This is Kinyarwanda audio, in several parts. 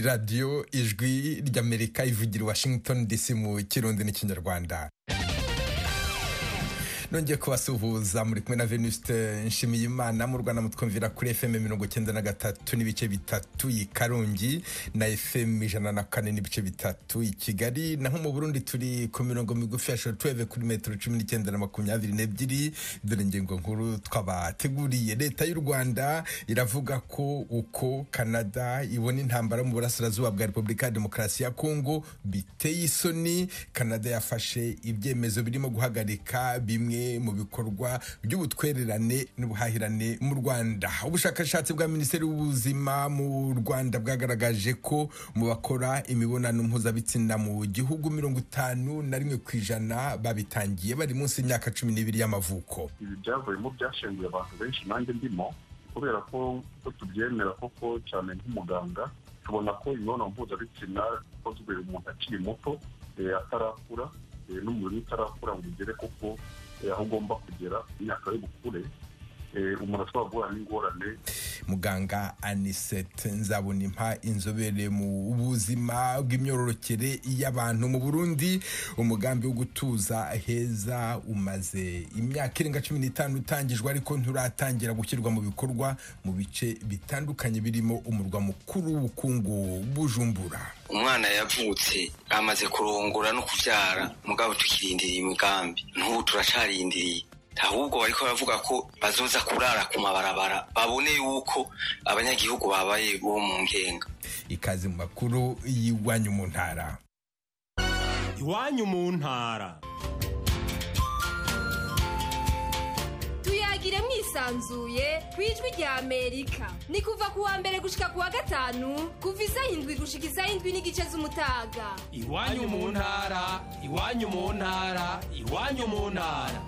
radiyo ijwi ry'amerika ivugira washington dc mu kirundi n'ikinyarwanda nongeye kubasuhuza muri kumwe na venuste nshimiyimana mu rwanda mutwumvira kuri fm mirongo icyenda na gatatu n'ibice bitatu i karongi na fm ijana na kane n'ibice bitatu i kigali naho mu burundi turi ku mirongo migufi ya shotweve kuri metero cumi n'icyenda na makumyabiri n'ebyiri dore ingingo nkuru twabateguriye leta y'u rwanda iravuga ko uko canada ibona intambara mu burasirazuba bwa repubulika ya demokarasi ya kongo biteye isoni canada yafashe ibyemezo birimo guhagarika bimwe mu bikorwa by'ubutwererane n'ubuhahirane mu rwanda ubushakashatsi bwa minisiteri y'ubuzima mu rwanda bwagaragaje ko mu bakora imibonano mpuzabitsina mu gihugu mirongo itanu na rimwe ku ijana babitangiye bari munsi y'imyaka cumi n'ibiri y'amavuko ibi byavuyemo byashenguye abantu benshi nanjye ndimo kubera ko ko tubyemera koko cyane nk'umuganga tubona ko imibonano mpuzabitsina ikozwe umuntu akiri muto atarakura n'umubiri utarakura ngo ugere koko aho ugomba kugera imyaka y'ubukure umuntu ashobora guhura n'ingorane muganga anisete nzabonimpa inzobere mu buzima bw'imyororokere y'abantu mu burundi umugambi wo gutuza heza umaze imyaka irenga cumi n'itanu utangijwe ariko nturatangira gushyirwa mu bikorwa mu bice bitandukanye birimo umurwa mukuru w'ubukungu bujumbura umwana yavutse amaze kurongora no kubyara mugabo tukirindiriye imigambi ntubu turacarindiriye ahubwo bariko baravuga ko bazoza kurara ku mabarabara babone yuko abanyagihugu babaye bo mu ngenga ikaze mu makuru y'iwanyu mu ntara iwanyu mu ntara tuyagire mwisanzuye ku ijwi rya amerika ni kuva ku wa mbere gushika ku wa gatanu kuva izayindwi gushika izayindwi n'igice z'umutaga iwanyu mu ntara iwanyu mu ntara iwanyu mu ntara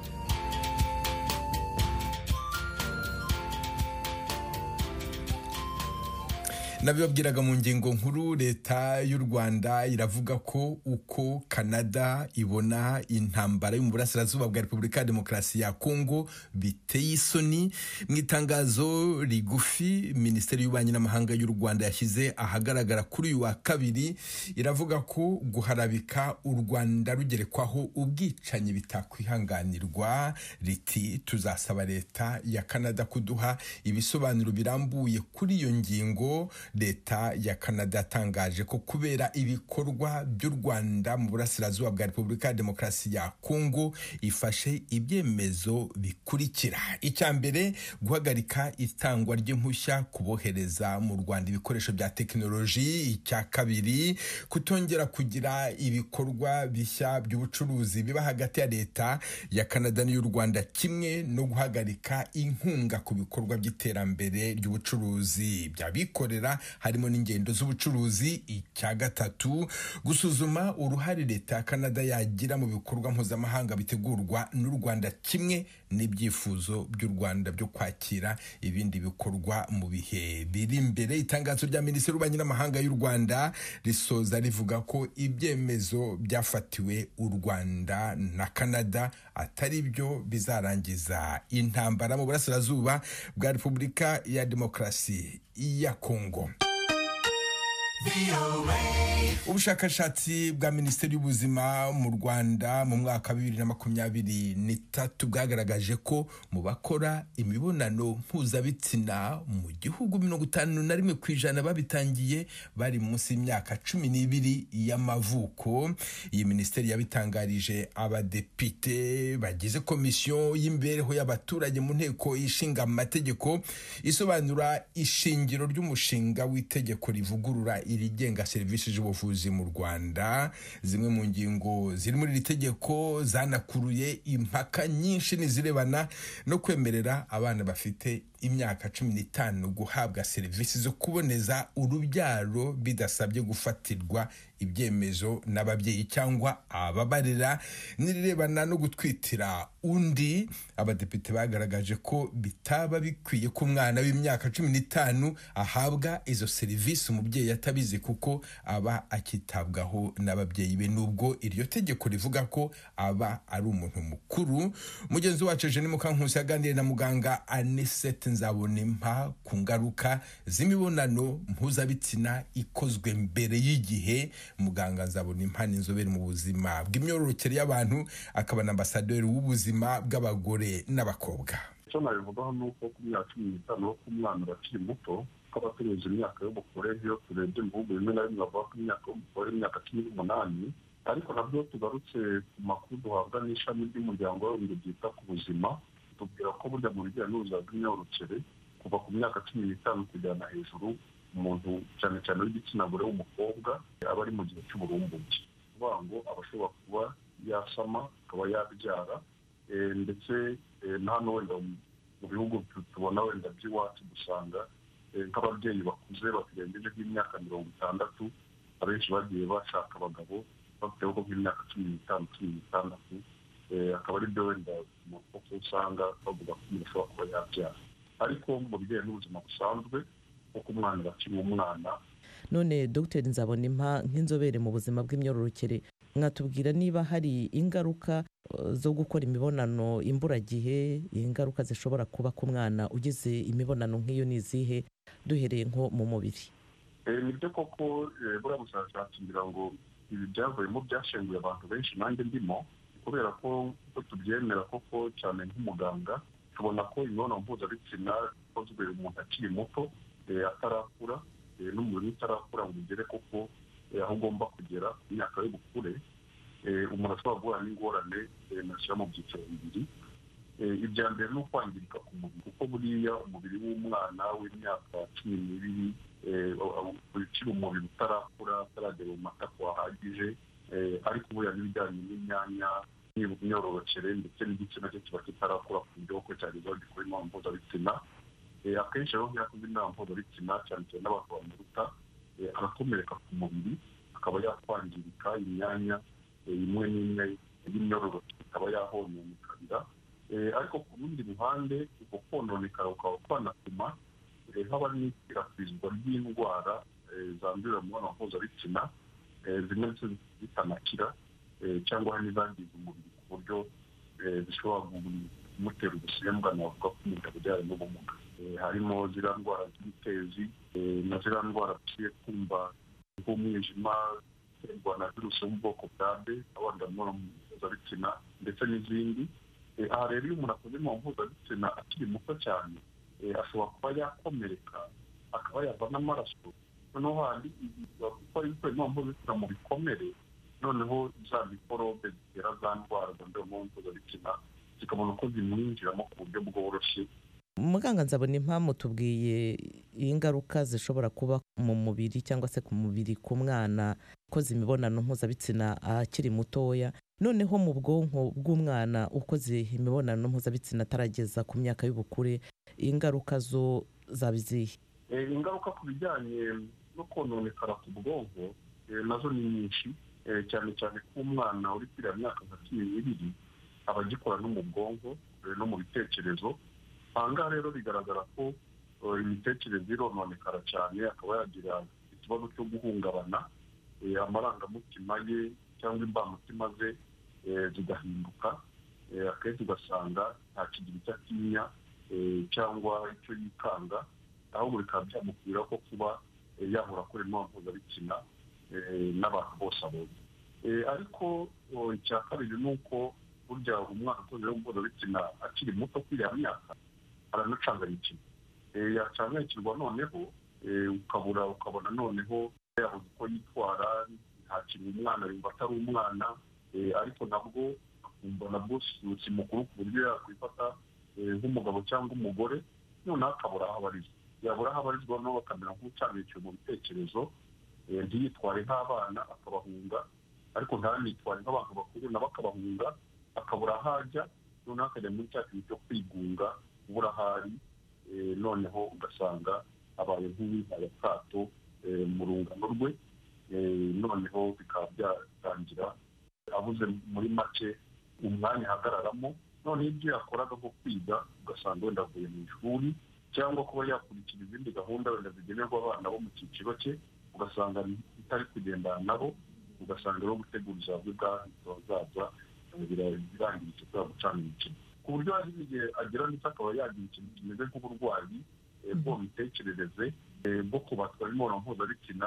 nabibabwiraga mu ngingo nkuru leta y'u rwanda iravuga ko uko canada ibona intambara yo mu burasirazuba bwa repubulika ya demokarasi ya kongo biteye isoni mu itangazo rigufi minisiteri y'ububanyi n'amahanga y'u rwanda yashyize ahagaragara kuri uyu wa kabiri iravuga ko guharabika u rwanda rugerekwaho ubwicanyi bitakwihanganirwa riti tuzasaba leta ya canada kuduha ibisobanuro birambuye kuri iyo ngingo leta ya canada yatangaje ko kubera ibikorwa by'u rwanda mu burasirazuba bwa repubulika ya demokarasi ya kongo ifashe ibyemezo bikurikira icya mbere guhagarika itangwa ry'impushya kubohereza mu rwanda ibikoresho bya tekinoloji icya kabiri kutongera kugira ibikorwa bishya by'ubucuruzi biba hagati ya leta ya canada n'iy'u rwanda kimwe no guhagarika inkunga ku bikorwa by'iterambere ry'ubucuruzi by'abikorera harimo n'ingendo z'ubucuruzi icya gatatu gusuzuma uruhare leta ya canada yagira mu bikorwa mpuzamahanga bitegurwa n'u rwanda kimwe n'ibyifuzo by'u rwanda byo kwakira ibindi bikorwa mu bihe biri imbere itangazo rya minisitiri w'ububanyi n'amahanga y'u rwanda risoza rivuga ko ibyemezo byafatiwe u rwanda na canada atari byo bizarangiza intambara mu burasirazuba bwa repubulika ya demokarasi ya kongo ubushakashatsi bwa minisiteri y'ubuzima mu rwanda mu mwaka wa bibiri na makumyabiri n'itatu bwagaragaje ko mu bakora imibonano mpuzabitsina mu gihugu mirongo itanu na rimwe ku ijana babitangiye bari munsi y'imyaka cumi n'ibiri y'amavuko iyi minisiteri yabitangarije abadepite bagize komisiyo y'imibereho y'abaturage mu nteko ishinga amategeko isobanura ishingiro ry'umushinga w'itegeko rivugurura irigenga serivisi z'ubuvuzi mu rwanda zimwe mu ngingo ziri muri iri tegeko zanakuruye impaka nyinshi n'izirebana no kwemerera abana bafite imyaka cumi n'itanu guhabwa serivisi zo kuboneza urubyaro bidasabye gufatirwa ibyemezo n'ababyeyi cyangwa ababarera n'irebana no gutwitira undi abadepite bagaragaje ko bitaba bikwiye ko umwana w'imyaka cumi n'itanu ahabwa izo serivisi umubyeyi atabizi kuko aba akitabwaho n'ababyeyi be nubwo iryo tegeko rivuga ko aba ari umuntu mukuru mugenzi wacu jenny mukankusi yaganiriye na muganga anisete Ernest Nzabonempa ku ngaruka z'imibonano mpuzabitsina ikozwe mbere y'igihe muganga Nzabonempa ni inzobere mu buzima bw'imyororokere y'abantu akaba na ambasaderi w'ubuzima bw'abagore n'abakobwa icyo nabivugaho ni uko ku myaka cumi n'itanu yo ku mwana bakiri muto twaba tunyuze imyaka y'ubukure iyo turebye mu bihugu bimwe na bimwe bavuga ko imyaka y'ubukure imyaka cumi n'umunani ariko nabyo tugarutse ku makuru duhabwa n'ishami ry'umuryango w'abibumbye ryita ku buzima tubwira ko burya mu bijyanye n'ubuzima bw'imyororokere kuva ku myaka cumi n'itanu kujyana hejuru umuntu cyane cyane w'igitsina gore w'umukobwa aba ari mu gihe cy'uburumbuke ni ukuvuga ngo aba ashobora kuba yasama akaba yabyara Eh, ndetse eh, na hano wenda mu- mu bihugu tu- tubona wenda by'iwacu dusanga eh, nk'ababyeyi bakuze batarengeje nk'imyaka mirongo itandatu abenshi bagiye bashaka abagabo bafite ubwo bw'imyaka cumi n'itanu cumi n'itandatu Eh, akaba ari byo wenda mu koko usanga bavuga ko umuntu ashobora kuba yabyara ariko mu bijyanye n'ubuzima busanzwe kuko umwana bakiri umwana none dogiteri nzabona impa nk'inzobere mu buzima bw'imyororokere mwatubwira niba hari ingaruka eh, zo gukora imibonano imburagihe ingaruka zishobora kuba ku mwana ugize imibonano nk'iyo ni izihe duhereye nko mu mubiri Eh, nibyo koko eh, buriya bushakashatsi ngira ngo ibi byavuyemo byashenguye abantu benshi nanjye ndimo kubera ko uko tubyemera koko cyane nk'umuganga tubona ko imibonano mpuzabitsina ikozwe umuntu akiri muto eh, atarakura eh, n'umubiri utarakura ngo ugere koko eh, aho ugomba kugera ku myaka y'ubukure eh, umuntu ashobora guhura n'ingorane eh, nashyira mu byiciro bibiri Eh, ibya mbere ni ukwangirika ku mubiri kuko buriya umubiri w'umwana w'imyaka cumi n'ibiri eh, u- u- ukiri umubiri utarakura utaragera mu matako hahagije eh, ariko buriya n'ibijyanye n'imyanya n'imyororokere ndetse n'igitsina cye kiba kitarakura ku buryo ko cyagezaho gikora imibonano mpuzabitsina Eh, akenshi rero nk'iyo akoze imibonano mpuzabitsina cyane cyane n'abantu bamuruta eh, arakomereka ku mubiri akaba yakwangirika imyanya eh, imwe n'imwe y'imyororokere ikaba yahonyonekarira Eh, ariko ku rundi ruhande uko kononekara ukaba kwanatuma eh, haba n'ikwirakwizwa ry'indwara eh, zandurira mu mibonano mpuzabitsina eh, zimwe zi- zitanakira eh, cyangwa hari n'izangiza umubiri ku buryo eh, zishobora gu- kumutera ubusembwa navuga ko umuntu abyara n'ubumuga Eh, harimo ziriya ndwara z'ibitezi eh, na ziriya ndwara tugiye kumva nk'umwijima uterwa na virusi yo mu bwoko bwa b abandura imibonano mpuzabitsina ndetse n'izindi Eh, aha rero iyo umuntu akoze imibonano mpuzabitsina akiri muto cyane eh, ashobora kuba yakomereka akaba yava n'amaraso noneho hari gukora ibikora imibonano mpuzabitsina mu bikomere noneho za mikorobe zitera za ndwara zandura imibonano mpuzabitsina zikabona uko zimwinjiramo ku buryo bworoshye muganga nzabona impamvu tubwiye ingaruka zishobora kuba mu mubiri cyangwa se ku mubiri ku mwana ukoze imibonano mpuzabitsina akiri mutoya noneho mu bwonko bw'umwana ukoze imibonano mpuzabitsina atarageza ku myaka y'ubukure ingaruka zo zaba izihe Eh, ingaruka ku bijyanye no kononekara ku bwonko eh, nazo ni nyinshi Eh, cyane cyane ko umwana uri kuri iriya myaka nka cumi n'ibiri aba agikora no mu bwonko eh, no mu bitekerezo aha ngaha rero bigaragara ko eh, imitekerereze irononekara cyane akaba yagira ikibazo cyo guhungabana eh, amarangamutima ye cyangwa imbamutima ze eh, zigahinduka Eh, akenshi ugasanga nta kigira icyo atinya eh, cyangwa icyo yikanga ahubwo bikaba byamukubira ko kuba eh, yahora akora imibonano mpuzabitsina eh, n'abantu bose abonye Eh, ariko oh, icya kabiri ni uko burya umwana ukoze imibonano mpuzabitsina akiri muto kuri iriya myaka aranacanganyikirwa Eh, yacanganyikirwa noneho eh, ukabura ukabona noneho yabuze uko yitwara nta kintu umwana yumva atari umwana Eh, ariko nabwo akumva nabwo si- si mukuru ku buryo yakwifata eh, nk'umugabo cyangwa umugore noneho akabura aho abarizwa yabura aho abarizwa noneho bakamera nk'ucanganyukiwe mu bitekerezo eh, ntiyitware nk'abana akabahunga ariko ntanitware nk'abantu bakuru nabo akabahunga akabura aho ajya noneho akajya muri cya kintu cyo kwigunga ubura aho ari eh, noneho ugasanga abaye nk'uwihaye akato eh, mu rungano rwe eh, noneho bikaba byatangira abuze muri make umwanya ahagararamo noneho ibyo yakoraga nko kwiga ugasanga wenda avuye mu ishuri cyangwa kuba yakurikira izindi gahunda wenda zigenerwa abana bo mu cyiciro cye ugasanga bitari kugendana nabo ugasanga rero gutegura ubuzima bwe bw'ahazaza birarangiritse kubera gucana imikino ku buryo hari n'igihe agira ndetse akaba yagira ikintu kimeze nk'uburwayi bwo mu mitekerereze bwo kubatwa n'imibonano mpuzabitsina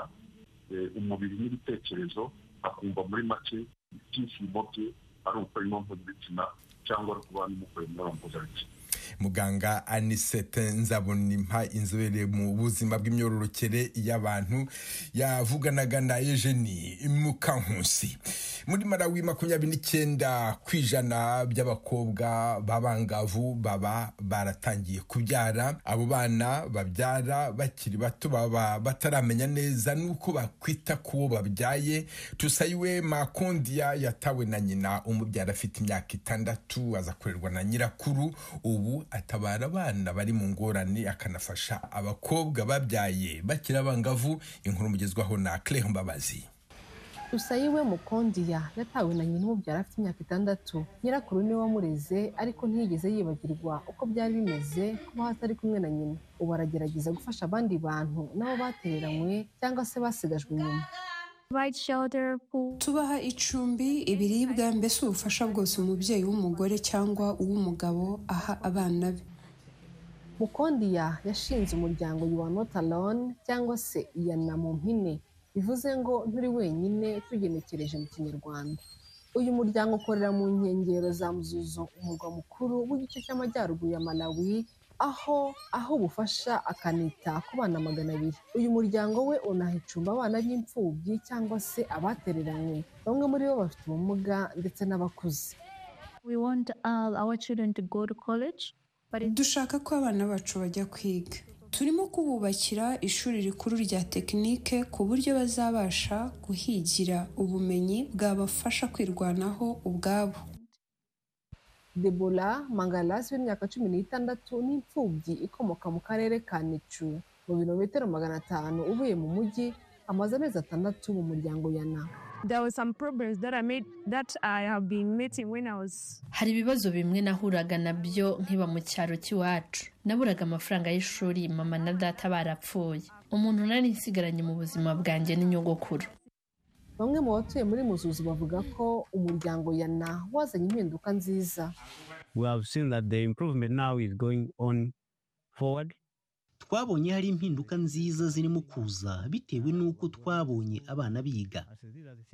umubiri n'ibitekerezo akumva muri make ibyishimo bye ari ukora imibonano mpuzabitsina cyangwa ari kuba n'umukora imibonano mpuzabitsina muganga anisete nzabonimpa inzobere mu buzima bw'imyororokere y'abantu yavuganaga na ejeni mukankusi muri marawi makumyabiri n'icyenda ku ijana by'abakobwa b'abangavu baba baratangiye kubyara abo bana babyara bakiri bato baba bataramenya neza n'uko bakwita ku bo babyaye tusayiwe makondiya yatawe na nyina umubyara afite imyaka itandatu azakorerwa na nyirakuru ubu atabara abana bari mu ngorane akanafasha abakobwa babyaye bakiri abangavu inkuru mugezwaho na claire mbabazi usayiwe mukondiya yatawe na nyina umubyara afite imyaka itandatu nyirakuru niwe wamureze ariko ntiyigeze yibagirwa uko byari bimeze kubaho atari kumwe na nyina ubu aragerageza gufasha abandi bantu nabo batereranywe cyangwa se basigajwe inyuma tubaha icumbi ibiribwa mbese ubufasha bwose umubyeyi w'umugore cyangwa uw'umugabo aha abana be mukondiya yashinze umuryango yuwanotaloni cyangwa se iyana mu mpine bivuze ngo nturi wenyine tugenekereje mu kinyarwanda uyu muryango ukorera mu nkengero za muzuzo umurwa mukuru w'igice cy'amajyaruguru ya malawi aho aho ubufasha akanita ku bana magana abiri uyu muryango we unahicumba abana b'imfubyi cyangwa se abatereranywe bamwe muri bo bafite ubumuga ndetse n'abakuze dushaka ko abana bacu bajya kwiga turimo kububakira ishuri rikuru rya tekinike ku buryo bazabasha guhigira ubumenyi bwabafasha kwirwanaho ubwabo debora mangaras w'imyaka cumi n'itandatu n'imfubyi ikomoka mu karere ka nicu mu birometero magana atanu uvuye mu mujyi amaze amezi atandatu mu muryango yana hari ibibazo bimwe nahuraga nabyo nkiba mu cyaro cy'iwacu naburaga amafaranga y'ishuri mama na data barapfuye umuntu nari nsigaranye mu buzima bwanjye n'inyogokuru bamwe mu batuye muri muzuzu bavuga ko umuryango yana wazanye impinduka nziza twabonye hari impinduka nziza zirimo kuza bitewe n'uko twabonye abana biga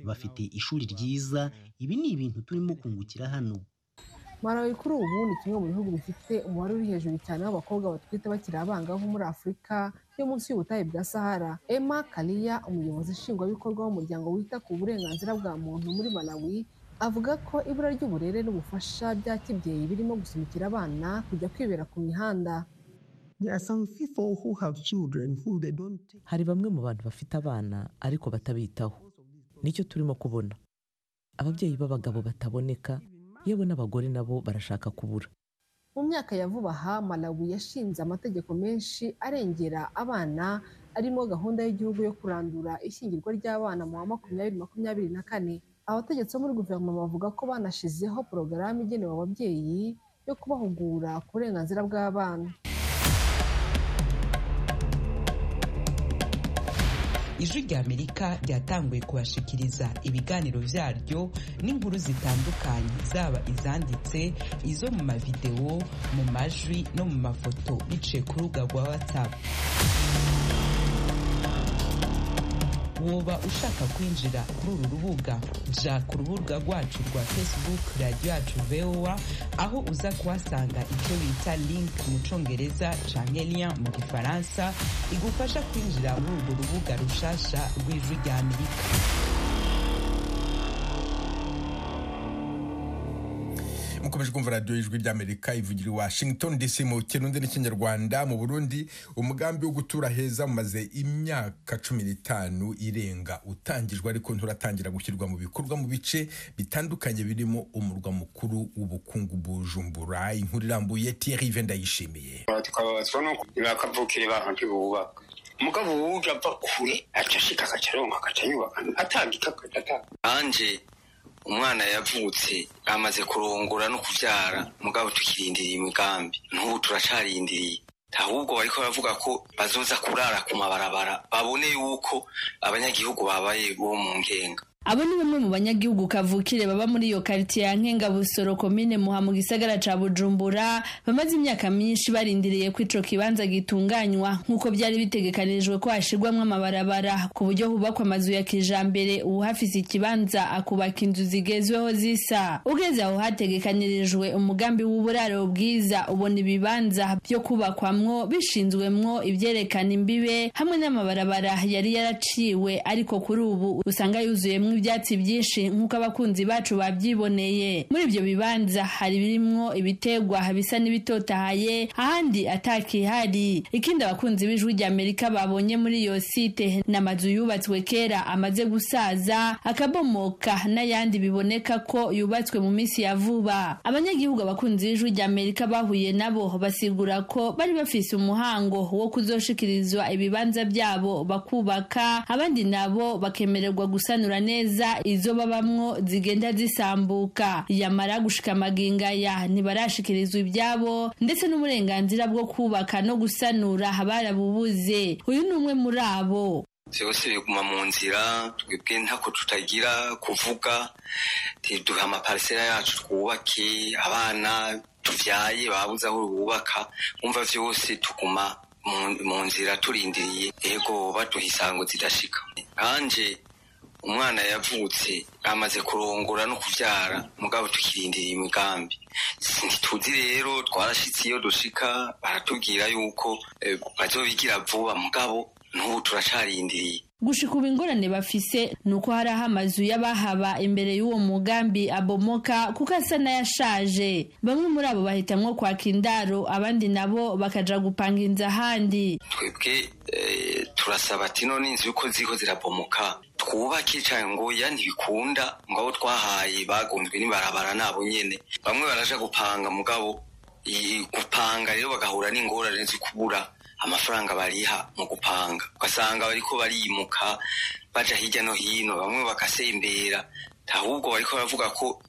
bafite ishuri ryiza ibi ni ibintu turimo kungukira hano marawi kuri ubu ni kimwe mu bihugu bifite umubare uri hejuru cyane w'abakobwa batwite bakiri abangavu muri afurika yo munsi y'ubutayu bwa sahara emma kariya umuyobozi nshingwabikorwa w'umuryango wita ku burenganzira bwa muntu muri malawi avuga ko ibura ry'uburere n'ubufasha bya kibyeyi birimo gusunikira abana kujya kwibera ku mihanda hari bamwe mu bantu bafite abana ariko batabitaho nicyo turimo kubona ababyeyi b'abagabo bataboneka yewe n'abagore nabo barashaka kubura mu myaka ya vuba aha malawi yashinze amategeko menshi arengera abana arimo gahunda y'igihugu yo kurandura ishyingirwa ry'abana mu wa makumyabiri makumyabiri na kane abategetsi bo muri guverinoma bavuga ko banashyizeho porogaramu igenewe ababyeyi yo kubahugura ku burenganzira bw'abana ijwi ry'amerika ryatanguye kubashikiriza ibiganiro byaryo n'inkuru zitandukanye zaba izanditse izo mu mavidewo mu majwi no mu mafoto biciye ku rubuga rwa watsapu woba ushaka kwinjira kuri uru rubuga jya ku rubuga rwacu rwa facebook radiyo yacu vowa aho uza kuhasanga icyo bita link mu cyongereza cyangwa liya mu gifaransa igufasha kwinjira muri urwo rubuga rushasha rw'ijwi rya amerika mukomeje kumva radiyo y'ijwi ry'amerika ivugira i washington dc mu kirundi n'ikinyarwanda mu burundi umugambi wo gutura heza umaze imyaka cumi n'itanu irenga utangijwe ariko nturatangira gushyirwa mu bikorwa mu bice bitandukanye birimo umurwa mukuru w'ubukungu bujumbura inkuru irambuye thierry vendayishimiye twababazwa nuko bakavukira abantu ntibubaka umugabo wuja ava kure aca ashika agaca aronka agaca yubaka atangika agaca atanga anje umwana yavutse amaze kurongora no kubyara mugabo tukirindiriye imigambi n'ubu turacarindiriye ahubwo bariko baravuga ko bazoza kurara ku mabarabara babone yuko abanyagihugu babaye bo mu ngenga abo ni bamwe mu banyagihugu kavukire baba muri iyo karitsiye ya nkengabusoro komine muha mu gisagara ca bujumbura bamaze imyaka myinshi barindiriye ko ico kibanza gitunganywa nk'uko byari bitegekanijwe ko hashirwamwo amabarabara ku buryo hubakwa amazu ya kijambere uwuhafise ikibanza akubaka inzu zigezweho zisa ugeze aho hategekanirijwe umugambi w'uburaro bwiza ubona ibibanza byo kubakwamwo bishinzwemwo ivyerekana imbibe hamwe n'amabarabara yari yaraciwe ariko kuri ubu usanga yuzuyemwo ibyatsi byinshi nk'uko abakunzi bacu babyiboneye muri ibyo bibanza hari birimwo ibitegwa bisa n'ibitotahaye ahandi atakihari ikindi abakunzi b'ijwi ry'amerika babonye muri iyo site ni amazu yubatswe kera amaze gusaza akabomoka n'ayandi biboneka ko yubatswe mu minsi ya vuba abanyagihugu abakunzi b'ijwi ry'amerika bahuye nabo basigura ko bari bafise umuhango wo kuzoshikirizwa ibibanza byabo bakubaka abandi nabo bakemererwa gusanura neza izo babamwo zigenda zisambuka yamara gushika amagingaya ntibarashikirizwa ibyabo ndetse n'uburenganzira bwo kubaka no gusanura barabubuze uyu ni umwe muri abo byose biguma mu nzira twebwe ntako tutagira kuvuga duha amaparisera yacu twubake abana tubyaye babuze aho bubaka wumva byose tuguma mu nzira turindiriye yego baduha isango zidashika kanje umwana yavutse amaze kurongora no kubyara mugabo tukirindira imigambi ntituzi rero twarashyitse iyo dushika baratubwira yuko bazobigira vuba mugabo n'ubu turacarindiriye gushika ubu ingorane bafise ni uko hari aho amazu y'abahaba imbere y'uwo mugambi abomoka kuko asa n'ayashaje bamwe muri abo bahitamwo kwaka indaro abandi nabo bakaja gupanga inzu ahandi twebwe eh, turasaba ati none inzu yuko ziko zirabomoka twubake cyangwa ngoya ntibikunda mugabo twahaye bagonzwe n'ibarabara nabo nyene bamwe baraja gupanga mugabo i- gupanga rero bagahura n'ingorane zo kubura amafaranga bariha mu gupanga ugasanga bariko barimuka baja hirya no hino bamwe bagasembera ahubwo bariko baravuga ko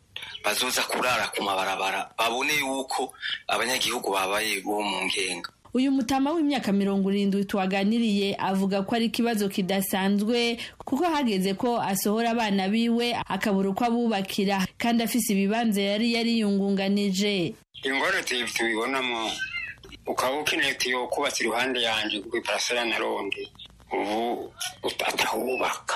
bazoza kurara ku mabarabara babone yuko abanyagihugu babaye bo mu ngenga uyu mutama w'imyaka mirongo irindwi tuwaganiriye avuga ko ari ikibazo kidasanzwe kuko hageze ko asohora abana biwe akabura uko abubakira kandi afise ibibanza yari yariyungunganije ingorane tu- tubibonamo ukaba ukeneye tiyo kubatse iruhande yanjye ku iparasera na ronde ubu ut- atahubaka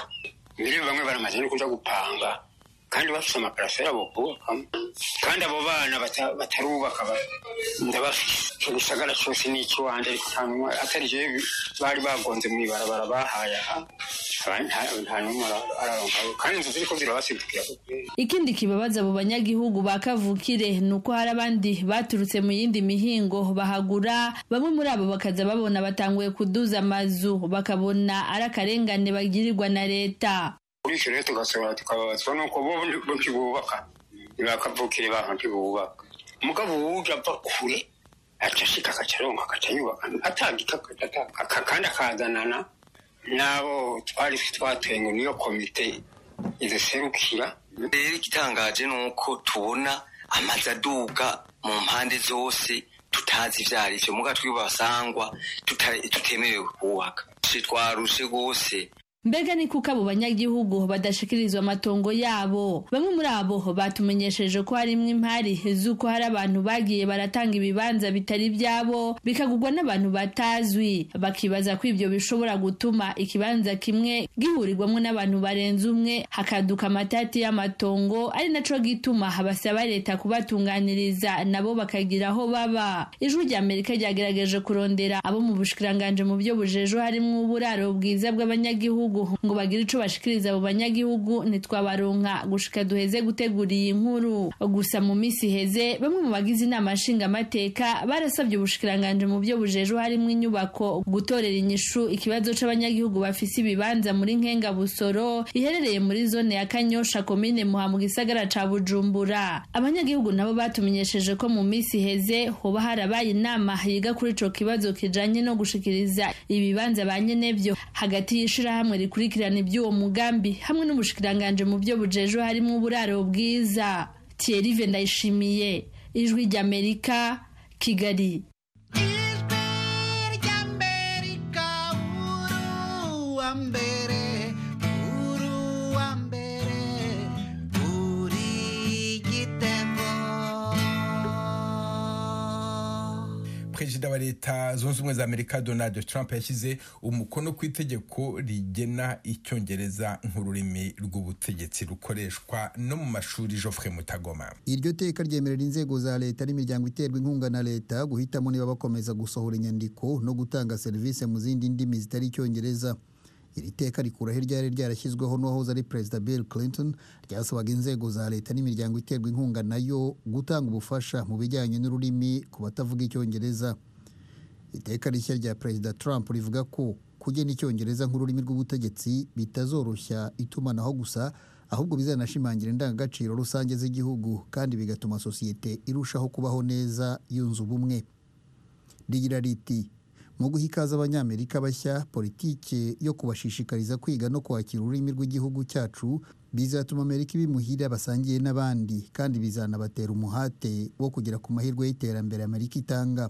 mbere bamwe baramaze no kuja gupanga kandi bafise amaparasera bokubakamo kandi abo bana bata- batarubaka ba- ndabafise ico gisagara cose ni ikiwanje ariko nta numwe atari jewe bari bagonze mu ibarabara bahaye aha abandi nta- nta numwe ara- araronka kandi inzu ziriko zirabasidukira ku kwezi ikindi kibabaza abo banyagihugu ba kavukire ni uko hari abandi baturutse mu yindi mihingo bahagura bamwe muri abo bakaza babona batanguye kuduza amazu bakabona ari akarengane bagirirwa na leta kuri icyo rero tugasohora tukababazwa nuko bo bo ntibubaka ntibakavukire baho ntibubaka umugabo wuja apfa kure aca ashika agaca aronka agaca yubaka atagika atagika kandi akazanana n'abo twari twatuye ngo niyo komite iziserukira rero igitangaje ni uko tubona amazu aduga mu mpande zose tutazi ibyo ari byo mugabo twibasangwa tuta- tutemerewe kubaka twarushe rwose mbega ni kuko abo banyagihugu badashikirizwa amatongo yabo bamwe muri abo batumenyesheje ko harimwo impari z'uko hari abantu bagiye baratanga ibibanza bitari ibyabo bikagurwa n'abantu batazwi bakibaza ko ibyo bishobora gutuma ikibanza kimwe gihurirwamo n'abantu barenze umwe hakaduka amatati y'amatongo ari naco gituma basaba leta kubatunganiriza nabo bakagira aho baba ijwi ry'amerika ryagerageje kurondera abo mu bushikiranganji mu byo bujejo harimwo uburaro bwiza bw'abanyagihugu ngo bagire ico bashikiriza abo banyagihugu ntitwabaronka gushika duheze gutegura iyi nkuru gusa mu minsi iheze bamwe mu bagize inama nshingamateka barasabye ubushikiranganji mu byo bujejo harimwo inyubako gutorera inyishu ikibazo c'abanyagihugu bafise ibibanza muri nkengabusoro iherereye muri zone ya kanyosha komine muha mu gisagara ca bujumbura abanyagihugu nabo batumenyesheje ko mu minsi iheze hoba harabaye inama yiga kuri ico kibazo kijanye no gushikiriza ibibanza ba nyenevyo hagati y'ishirahamwe rikurikirana iby'uwo mugambi hamwe n'ubushikiranganji mu byo bujejo harimwo uburaro bwiza Thierry Vendayishimiye ijwi ry'Amerika Kigali wa mbere uru wa mbere perezida wa leta zunze ubumwe za amerika donald trump yashyize umukono ku itegeko rigena icyongereza nk'ururimi rw'ubutegetsi rukoreshwa no mu mashuri joffre mutagoma iryo teka ryemerera inzego za leta n'imiryango iterwa inkunga na leta guhitamo niba bakomeza gusohora inyandiko no gutanga serivisi mu zindi ndimi zitari icyongereza iri teka rikuraho iryari ryarashyizweho n'uwahoze ari perezida bill clinton ryasabaga inzego za leta n'imiryango iterwa inkunga nayo gutanga ubufasha mu bijyanye n'ururimi ku batavuga icyongereza iteka rishya rya perezida trump rivuga ko kugena icyongereza nk'ururimi rw'ubutegetsi bitazoroshya itumanaho gusa ahubwo bizanashimangira indangagaciro rusange z'igihugu kandi bigatuma sosiyete irushaho kubaho neza yunze ubumwe rigira riti mu guha ikaze abanyamerika bashya politiki yo kubashishikariza kwiga no kwakira ururimi rw'igihugu cyacu bizatuma amerika iba imuhira basangiye n'abandi kandi bizanabatera umuhate wo kugera ku mahirwe y'iterambere amerika itanga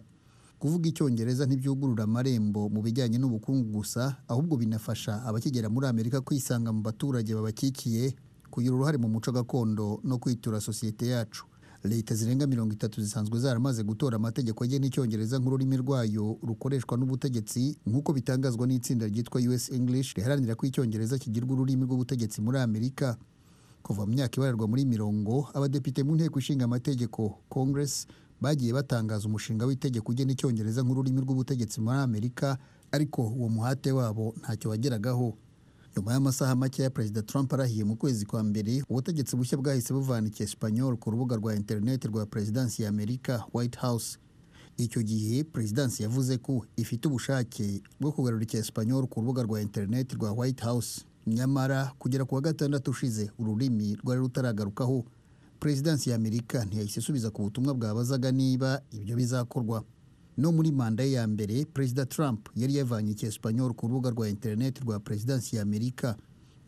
kuvuga icyongereza ntibyugurura amarembo mu bijyanye n'ubukungu gusa ahubwo binafasha abakigera muri amerika kwisanga mu baturage babakikiye kugira uruhare mu muco gakondo no kwitura sosiyete yacu leta zirenga mirongo itatu zisanzwe zaramaze gutora amategeko agena icyongereza nk'ururimi rwayo rukoreshwa n'ubutegetsi nk'uko bitangazwa n'itsinda ryitwa us english riharanira ko icyongereza kigirwa ururimi rw'ubutegetsi muri amerika kuva mu myaka ibararwa muri mirongo abadepite mu nteko ishinga amategeko congress bagiye batangaza umushinga w'itegeko ugena icyongereza nk'ururimi rw'ubutegetsi muri amerika ariko uwo muhate wabo ntacyo wageragaho nyuma y'amasaha make ya perezida trump arahiye mu kwezi kwa mbere ubutegetsi bushya bwahise buvana icyesipanyol ku rubuga rwa interineti rwa perezidansi ya amerika white house icyo gihe perezidansi yavuze ko ifite ubushake bwo kugarura icyesipanyol ku rubuga rwa interineti rwa white house nyamara kugera ku wa gatandatu ushize ururimi rwari rutaragarukaho perezidansi ya amerika ntiyahise isubiza ku butumwa bwabazaga niba ibyo bizakorwa no muri manda ye ya mbere perezida trump yari yavanye icyesipanyol ku rubuga rwa interineti rwa perezidansi ya amerika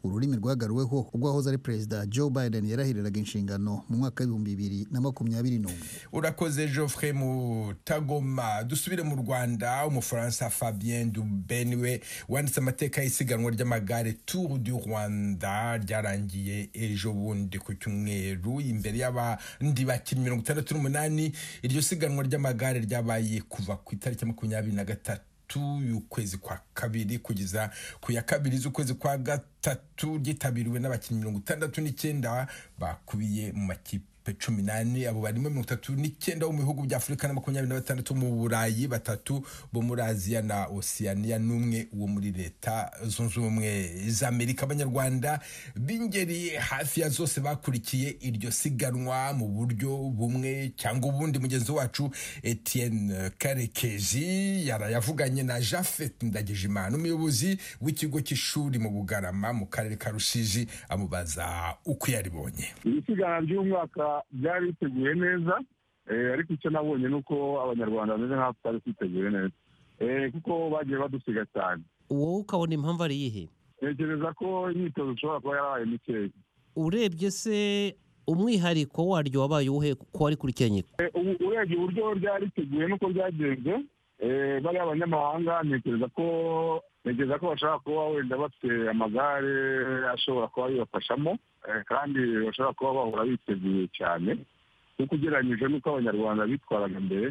ururimi rwagaruweho ubwo wahoze ari perezida joe biden yarahiriraga inshingano mu mwaka w'ibihumbi bibiri na makumyabiri n'umwe urakoze geoffrey mutagoma dusubire mu rwanda umufaransa fabien dubene we wanditse amateka y'isiganwa ry'amagare tour du rwanda ryarangiye ejo bundi ku cyumweru imbere y'abandi bakinnyi mirongo itandatu n'umunani iryo siganwa ry'amagare ryabaye kuva ku itariki makumyabiri na gatatu y'ukwezi kwa kabiri kugeza ku ya kabiri z'ukwezi kwa gatatu ryitabiriwe n'abakinnyi mirongo itandatu n'icyenda bakubiye mu makipe cumi n'ane abo barimo mirongo itatu n'icyenda bo mu bihugu bya afurika na makumyabiri na batandatu mu burayi batatu bo muri aziya na osiyaniya n'umwe wo muri leta zunze ubumwe za amerika abanyarwanda b'ingeri hafi ya zose bakurikiye iryo siganwa mu buryo bumwe cyangwa ubundi mugenzi wacu etienne karekezi yarayavuganye na jafet ndagijimana umuyobozi w'ikigo cy'ishuri mu bugarama mu karere ka rusizi amubaza uko yaribonye iri siganwa ry'umwaka byari biteguye neza ariko icyo nabonye ni uko abanyarwanda bameze nk'aho tutari twiteguye neza kuko bagiye badusiga cyane wowe ukabona impamvu ari iyihe ntekereza ko imyitozo ishobora kuba yarabaye mikeya urebye se umwihariko waryo wabaye uwuhe ko warikurikiranye urebye uburyo ryari riteguye n'uko ryagenze bariya abanyamahanga ntekereza ko ntekereza ko bashobora kuba wenda bafite amagare ashobora kuba bibafashamo kandi bashobora kuba bahora biteguye cyane kuko ugereranyije n'uko abanyarwanda bitwaraga mbere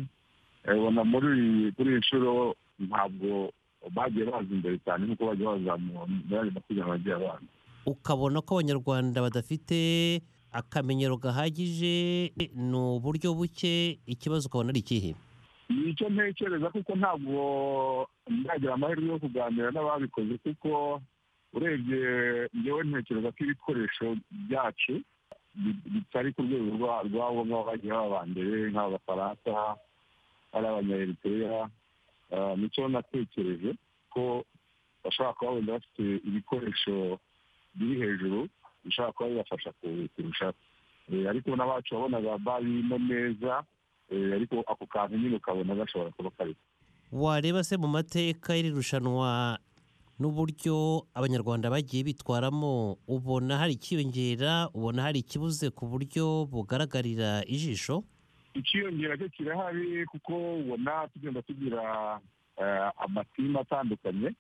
ubona muri kuri iyi nshuro ntabwo bagiye baza imbere cyane nk'uko bagiye bazamura muri ayo mapiganwa agiye abanza ukabona ko abanyarwanda badafite akamenyero gahagije ni uburyo buke ikibazo ukabona ari ikihe icyo ntekereza kuko ntabwo ndagira amahirwe yo kuganira n'ababikoze kuko urebye ngewe ntekereza ko ibikoresho byacu bitari ku rwego rwabo nk'aho bagiye baba mbere nk'abafaransa ari abanyaheriteya nicyo natekereje ko bashobora kuba wenda bafite ibikoresho biri hejuru bishobora kuba bibafasha kurusha ariko n'abacu wabonaga barimo neza ariko ako kantu nyine ukabona gashobora kuba kariho wareba se mu mateka y'iri rushanwa n'uburyo abanyarwanda bagiye bitwaramo ubona hari ikiyongera ubona hari ikibuze ku buryo bugaragarira ijisho ikiyongera cyo kirahari kuko ubona tugenda tugira amatimu atandukanye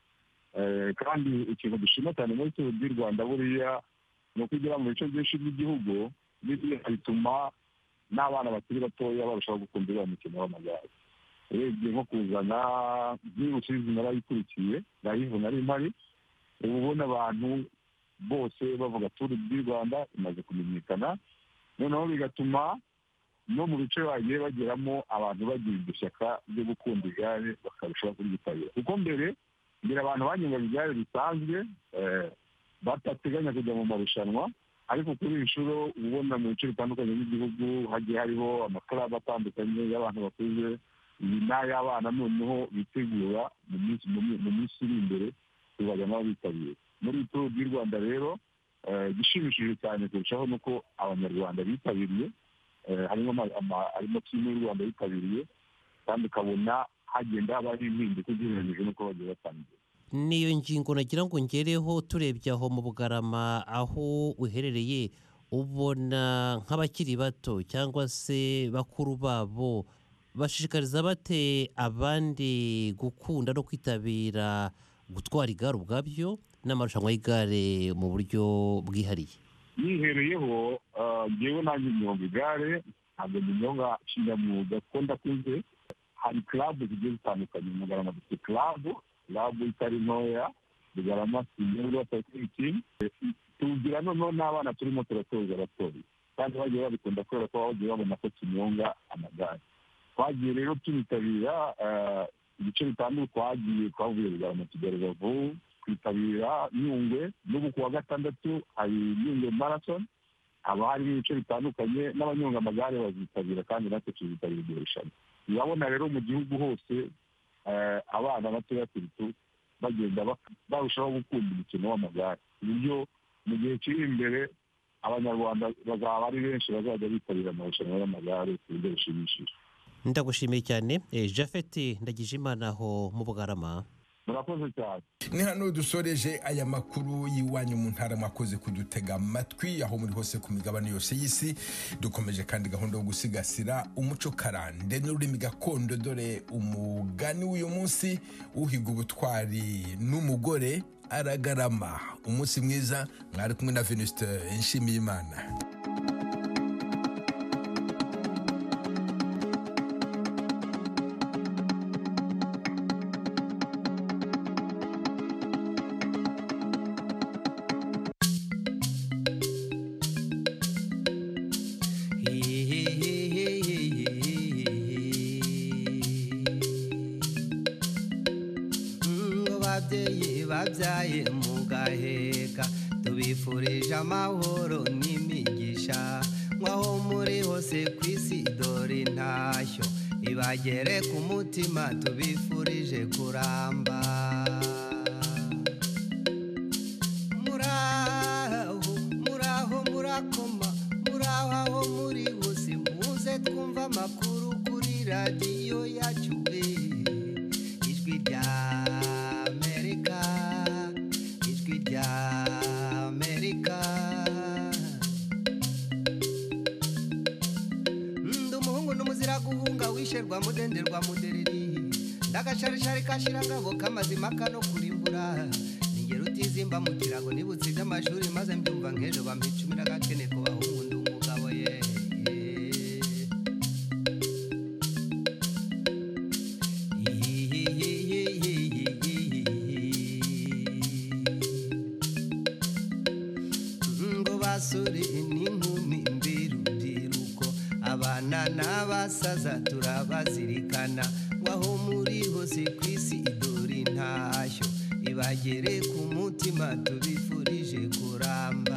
kandi ikintu dushima cyane muri turu ry'u rwanda buriya ni uko ugera mu bice byinshi by'igihugu bituma n'abana bakiri batoya barushaho gukunda uriya mukino w'amagare urebye nko kuzana byihuse izina rayikurikiye rayivu na rimari uba ubona abantu bose bavuga turi di rwanda imaze kumenyekana noneho bigatuma no mu bice bagiye bageramo abantu bagira iryo shyaka ryo gukunda igare bakarushaho kuryitabira kuko mbere mbere abantu banyuraga igare risanzwe eh, batateganya kujya mu marushanwa ariko kuri iyi nshuro uba ubona mu bice bitandukanye by'igihugu hagiye hariho amakoraba atandukanye y'abantu bakuze iyi n'ay'abana noneho bitegura mu minsi mu mi- mu minsi iri imbere kuzajya nabo bitabira muri turu di rwanda rero eh, igishimishije cyane kurushaho ni uko abanyarwanda bitabiriye eh, harimo ama- ama- harimo timu y'u rwanda yitabiriye kandi ukabona hagenda habaho impinduka ugereranyije n'uko bagiye batangiye niyo ngingo nagira ngo ngereho turebye aho mu bugarama aho uherereye ubona nk'abakiri bato cyangwa se bakuru babo bashishikariza bate abandi gukunda no kwitabira gutwara igare ubwabyo n'amarushanwa y'igare mu buryo bwihariye yihereyeho ah, njyewe nanjye nyonga igare ntabwo nyonga kinyamwuga kuko ndakuze hari karabu zigiye zitandukanye mugarama dufite karabu karabu itari ntoya mugarama sinyerwa tariki tugira noneho n'abana turimo turatoza abatori kandi bagiye babikunda kubera ko bagiye babona ko tunyonga amagare twagiye rero tunitabira ah, ibice bitandukanye twagiye twavuye bugarama tugera rubavu twitabira nyungwe n'ubu ku wa gatandatu hari nyungwe marathon haba hari ibice bitandukanye n'abanyonga amagare bazitabira kandi natwe tuzitabira iryo rushanwa urabona rero mu gihugu hose eh, abana batoya turitu bagenda bak- barushaho gukunda umukino w'amagare ku buryo mu gihe kiri imbere abanyarwanda bazaba ari benshi bazajya bitabira amarushanwa y'amagare ku buryo bushimishije ndagushimiye cyane eh, japhet ndagijimana aho mu bugarama murakoze cyane ni hano dusoreje aya makuru y'iwanyu mu ntara mwakoze kudutega amatwi aho muri hose ku migabane yose y'isi dukomeje kandi gahunda yo gusigasira umuco karande n'ururimi gakondo dore umugani w'uyu munsi uhiga ubutwari n'umugore aragarama umunsi mwiza mwari kumwe na venuste nshimiyimana ngo babyeyi babyaye mugaheka tubifurije amahoro n'imigisha nk'aho muri hose ku isi dore intashyo ibagere ku mutima tubifurije kuramba muraho muraho murakoma muraho aho muri hose muze twumva amakuru kuri radiyo yacu eh. ijwi rya amerika ijwi rya amerika ndi umuhungu n'umuzira guhunga wisherwa mudenderwa mudereri ndagasharishari kashirangabo k'amazima kano kurimbura ningero utizimba mu kirago nibutse iby'amashuri maze mbyumva nk'ejo bampa icumi n'agakene ku bahungu ndi umugabo ye ngo basore n'inkumi mbirubyiruko abana n'abasaza turabazirikana waho muri hose ku isi idore intashyo ibagere ku mutima tubifurije kuramba